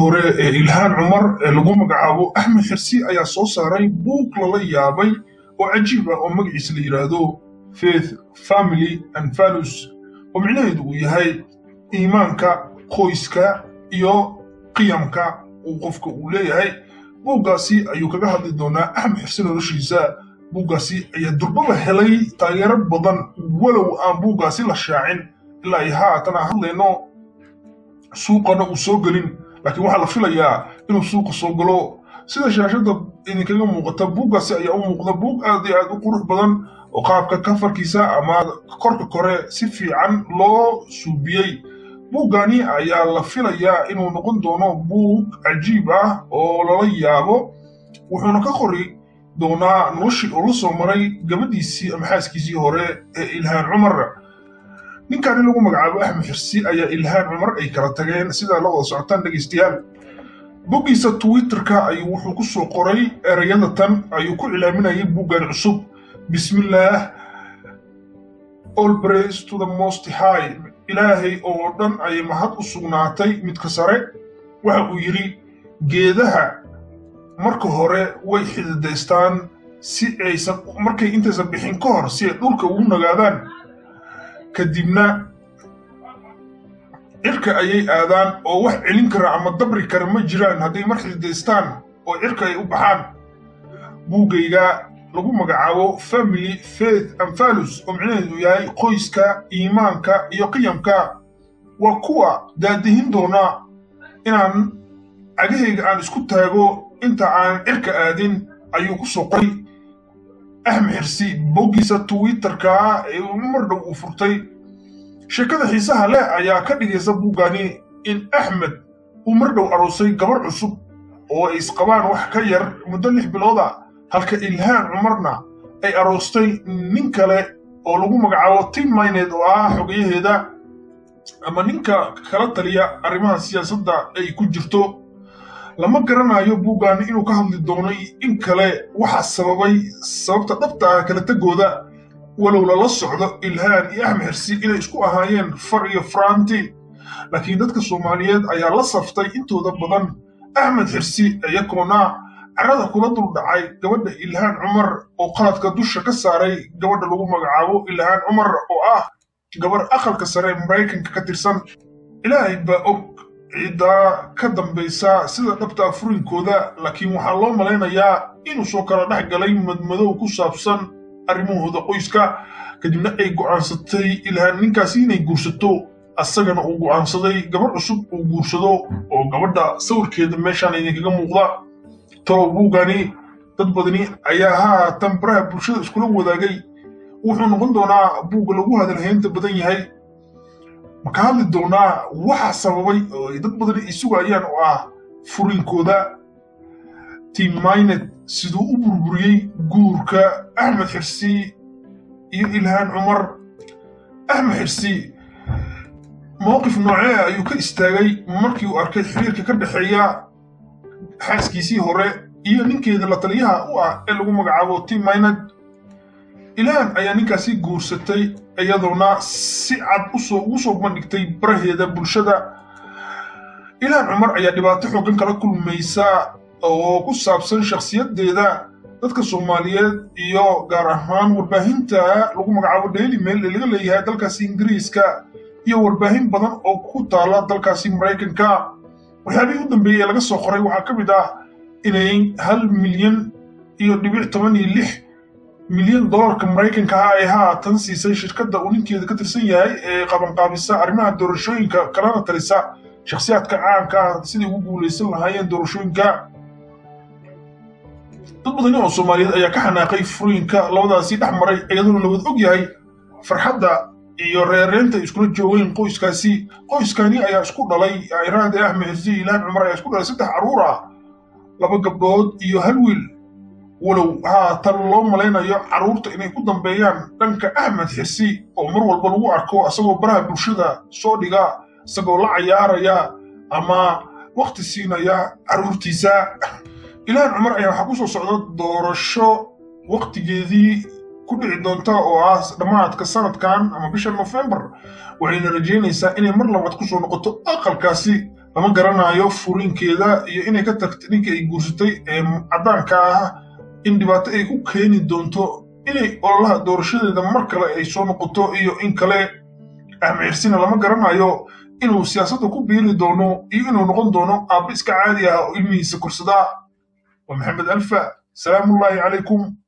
hore ee ilhaan cumar ee lagu magacaabo axmed xirsi ayaa soo saaray buug lala yaabay oo cajiib ah oo magaciisa la yidhaahdo faith family and values oo micnaheedu uu yahay iimaanka qoyska iyo qiyamka uu qofka uu leeyahay buuggaasi ayuu kaga hadli doonaa axmed xirsi noloshiisa buuggaasi ayaa durbaba helay taageero badan walow aan buuggaasi la shaacin ilaa ay haatan aan hadlayno suuqana uu soo gelin laakiin waxaa la filayaa inuu suuqa soo galo sida shaashadda idinkaga muuqata buuggaasi ayaa u muuqda buug aad iyo aad u qurux badan oo qaabka kafarkiisa ama korka kore si fiican loo suubiyey buuggani ayaa la filayaa inuu noqon doono buug cajiib ah oo lala yaabo wuxuuna ka qori doonaa noloshii uu la soo maray gabadhiisii ama xaaskiisii hore ee ilhaan cumar ninkan in lagu magacaabo axmed xirsi ayaa ilhaan cumar ay kala tageen sidaa la wada socotaan dhegaystayaal boggiisa twitterka ayuu wuxuu ku soo qoray erayada tan ayuu ku cilaaminayay buuggan cusub bismillaah all praise to the most high ilaahay oo dhan ayay mahad u sugnaatay midka sare waxa uu yidhi geedaha marka hore way xididaystaan si aysan markay intaysan bixin ka hor si ay dhulka ugu nagaadaan kadibna cirka ayay aadaan oo wax celin kara ama dabri kara ma jiraan hadday mar xididaystaan oo cirka ay u baxaan buuggayga lagu magacaabo family faith and values oo micnaheedu yahay qoyska iimaanka iyo qiyamka waa kuwa daadihin doona inaan cagahayga aan isku taago inta aan cirka aadin ayuu ku soo qoray axmed xirsi boggiisa twitterka ee mar dhow uu furtay sheekada xiisaha leh ayaa ka dhigaysa buuggani in axmed uu mar dhow aroosay gabar cusub oo ay isqabaan wax ka yar muddo lix bilooda halka ilhaan cumarna ay aroostay nin kale oo lagu magacaabo tim mayneed oo ah xogayaheeda ama ninka kala taliya arrimaha siyaasadda ay ku jirto lama garanayo buuggan inuu ka hadli doono in kale waxa sababay sababta dhabta ah kala tegooda walow lala socdo ilhaan iyo axmed xirsi inay isku ahaayeen far iyo faranti laakiin dadka soomaaliyeed ayaa la saftay intooda badan axmed xirsi iyagoona carada kula dul dhacay gabadha ilhaan cumar oo qaladka dusha ka saaray gabadha lagu magacaabo ilhaan cumar oo ah gabar aqalka sare ee maraykanka ka tirsan ilaahay baa og ciddaa ka dambaysa sida dhabta furinkooda laakiin waxaa loo malaynayaa inuu soo kala dhex galay madmadow ku saabsan arrimahooda qoyska kadibna ay go'aansatay ilhaan ninkaasi inay guursato asagana uu go'aansaday gabar cusub uu guursado oo gabadha sawirkeeda meeshaan idinkaga muuqda talow buugani dad badani ayaa haatan baraha bulshada iskula wadaagay wuxuu noqon doonaa buugga lagu hadalhaynta badan yahay ma ka hadli doonaa waxa sababay oo ay dad badani ay sugayaan oo ah furinkooda tim maynet siduu u burburiyey guurka axmed xirsi iyo ilhaan cumar axmed xirsi mowqif noocee ayuu ka istaagay markii uu arkay xiriirka ka dhexeeya xaaskiisii hore iyo ninkeeda la taliyaha u ah ee lagu magacaabo tim maynet ilhaan ayaa ninkaasi guursatay iyadoona si cad ugu soo bandhigtay baraheeda bulshada ilhaan cumar ayaa dhibaato xoogan kala kulmaysa oo ku saabsan shakhsiyadeeda dadka soomaaliyeed iyo gaar ahaan warbaahinta lagu magacaabo daily mail ee laga leeyahay dalkaasi ingiriiska iyo warbaahin badan oo ku taala dalkaasi maraykanka waxyaabihii u dambeeyey ee laga soo qoray waxaa ka mid ah inay hal milyan iyo dhibic toban iyo lix milyan dollarka maraykanka ah ay haatan siisay shirkadda uu ninkeeda ka tirsan yahay ee qabanqaabisa arrimaha doorashooyinka kalana talisa shakhsiyaadka caanka ah siday ugu guulaysan lahaayeen doorashooyinka dad badani oo soomaaliyeed ayaa ka xanaaqay furooyinka labadaasi dhex maray iyadoona la wada og yahay farxadda iyo reereenta ay iskula joogeen qoyskaasi qoyskani ayaa isku dhalay iraade axmed xirsi ilhaan cumar ayaa isku dhalay saddex carruur ah laba gabdhood iyo hal wiil walow haatan loo malaynayo carruurta inay ku dambeeyaan dhanka axmed xirsi oo mar walba lagu arko isagoo baraha bulshada soo dhiga isagoo la cayaaraya ama wakhti siinaya carruurtiisa ilhaan cumar ayaa waxaa ku soo socda doorasho wakhtigeedii ku dhici doonta oo ah dhammaadka sanadkan ama bisha nofembar waxayna rajaynaysaa inay mar labaad ku soo noqoto aqalkaasi lama garanayo furiinkeeda iyo inay ka tagtay ninkii ay guursatay ee caddaanka ah in dhibaato ay ku keeni doonto inay ololaha doorashadeeda mar kale ay soo noqoto iyo in kale ahmeersina lama garanayo inuu siyaasadda ku biiri doono iyo inuu noqon doono aabba iska caadi ah oo ilmihiisa korsadaa waa maxamed alfa salaamullaahi calaykum